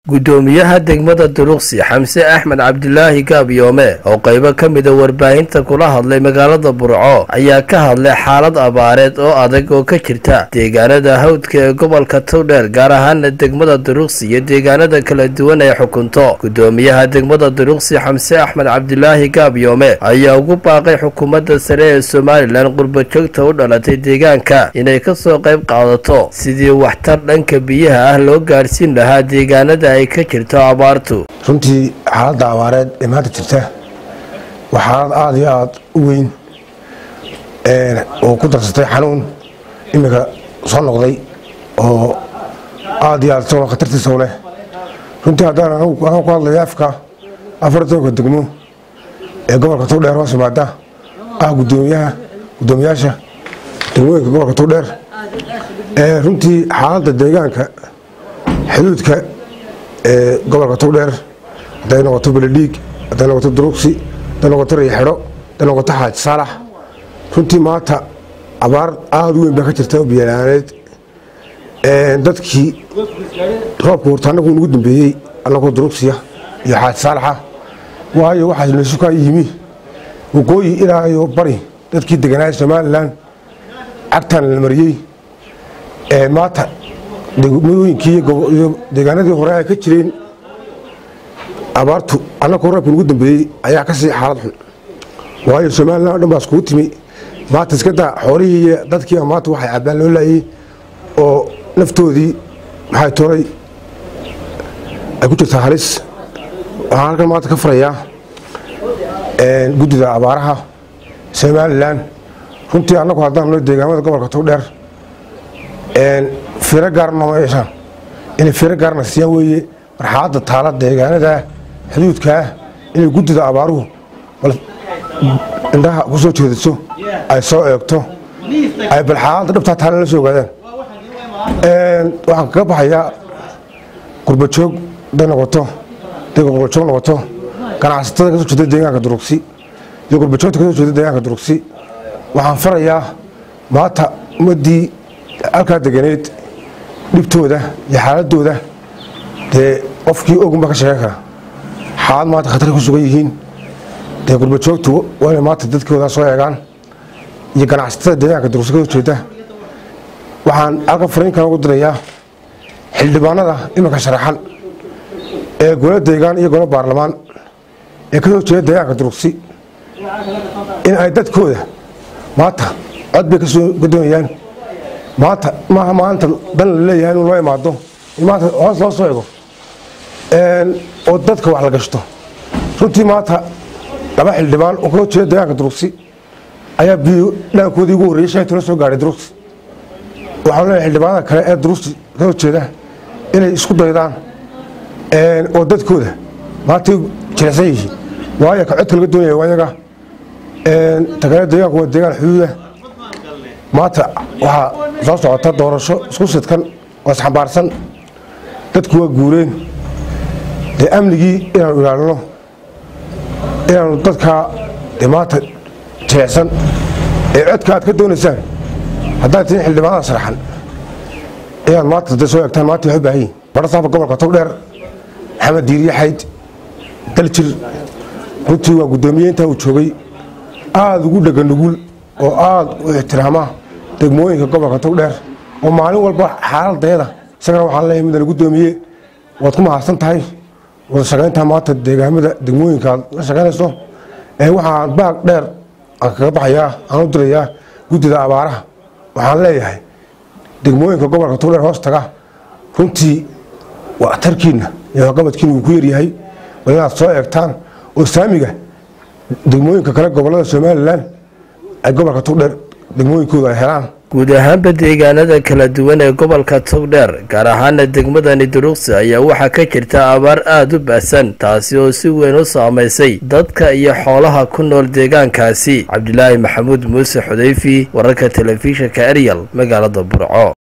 guddoomiyaha degmada duruqsi xamse axmed cabdilaahi gaabyoome oo qaybo ka mida warbaahinta kula hadlay magaalada burco ayaa ka hadlay xaalad abaareed oo adag oo ka jirta deegaanada hawdka ee gobolka towdheer gaar ahaana degmada duruqsi iyo deegaanada kala duwan ee xukunto guddoomiyaha degmada duruqsi xamse axmed cabdilaahi gaabyoome ayaa ugu baaqay xukuumadda sare ee somalilan qurbajoogta u dhalatay deegaanka inay kasoo qayb qaadato sidii waxtar dhanka biyaha ah loo gaadhsiin lahaa deegaanada ay ka jirto abaartu runtii xaaladda abaareed ee maanta jirta waa xaalad aada iyo aada u weyn oo ku darsatay xanuun iminka soo noqday oo aada iyo aad isagoo khatartiisa u leh runtii haddaan waxaan ku hadlaya afka afar tobanka degmo ee gobolka towdheer hoos yimaada ah gudoomiyaha guddoomiyaasha degmooyinka gobolka towdheer runtii xaaladda deegaanka xuduudka ee gobolka towdheer hadday noqoto beledhiig hadday noqoto duruqsi hadday noqoto riixidho hadday noqoto xaaji saalax runtii maanta abaar aada u weyn baa ka jirta oo biyalaaneed dadkii roobka horta annagu nagu dambeeyey annagoo duruqsiya iyo xaaji saalaxa waayo waxaa nasukaa yimi waqooyi ilaa iyo bari dadkii deganaa somalilan cagtaan la mariyey maanta degmooyinkii iyo deegaanadii hore ay ka jireen abaartu annagoo roobka nagu dambeeyey ayaa ka sii xaalad xun waayo somalilan o dhan baa iskugu timi maanta iska daa xoolihii iyo dadkiiba maanta waxay cabbaan loo laayey oo naftoodii maxay toray ay ku jirtaa halis waxaan halkan maanta ka farayaa guddida abaaraha somalilan runtii annagu haddaan noo deegaamada gobolka towdheer firo gaarna ma yeeshaan inay firo gaarna siiyaan weeye marxaladda taala deegaanada xuduudkaa inay guddida abaaruhu bal indhaha ku soo jeediso ay soo eegto ay bal xaaladda dhabtaa taala la soo ogaadaan waxaan kaga baxayaa gurbajoog haday noqoto haday gurbajoog noqoto ganacsatada ka soo jeeda deegaanka duruqsi iyo gurbajoogta ka soo jeeda deegaanka duruqsi waxaan farayaa maanta ummaddii halkaa deganeed dhibtooda iyo xaaladooda dee qofkii ogunba ka sheegan kara xaalad maanta khatar ku sugan yihiin dee gurbajoogtu waa inay maanta dadkooda soo eegaan iyo ganacsatada deegaanka duruqsi ka soo jeeda waxaan halkan fariinkan ugu dirayaa xildhibaanada iminka sharaxan ee golo deegaan iyo golo baarlamaan ee ka soo jeeda deegaanka duruqsi in ay dadkooda maanta cod bay kasoo gadoonayaan maanta maaha maanta dan la leeyahay inuu loo imaado in maanta hoos loo soo ego oo dadka wax la gashto runtii maanta laba xildhibaan oo kaloo jeeda deegaanka duruqsi ayaa biyo dhaankoodii ugu horreeyay shan tolo soo gaadhay duruqsi waxaan leeyahay xildhibaanada kale ee duruqsi kasoo jeeda inay isku daydaan oo dadkooda maantay jilicsan yihiin waayo ka codka laga doonaya waa yaga tagaala deegaanku waa deegaan xuduuda maanta waxaa soo socota doorasho isku sidkan oo isxambaarsan dadku waa guureen dee amnigii inaanu ilaalino inaanu dadkaa dee maanta jilicsan ee codka aad ka doonaysaan haddaad tihiin xildhibaanada sharaxan inaad maanta da soo eegtaan maanta waxu baahan yihin barasaafka gobolka towdheer maxamed diiriye xayd daljir runtii waa guddoomiye intaa uu joogay aada ugu dhega nugul oo aada u ixtiraama degmooyinka gobolka towdheer oo maalin walba xaaladayada isagana waxaan leeyahay midana guddoomiye waad ku mahadsan tahay wada shaqayntaa maanta deegaamada degmooyinka aad la shaqaynayso ee waxaan baag dheer aan kaga baxayaa aan u dirayaa guddida abaaraha waxaan leeyahay degmooyinka gobolka towdheer hoos taga runtii waxtarkiinna iyo waxqabadkiina wuu ku yaryahay bal inaad soo eegtaan oo saamiga degmooyinka kale gobolada somalilan ay gobolka togdheer degmooyinkooda ay helaan guud ahaanba deegaanada kala duwan ee gobolka togdheer gaar ahaana degmadani duruqsi ayaa waxaa ka jirta abaar aada u baasan taasi oo si weyn u saamaysay dadka iyo xoolaha ku nool deegaankaasi cabdilaahi maxamuud muuse xudayfi wararka telefishinka eryal magaalada burco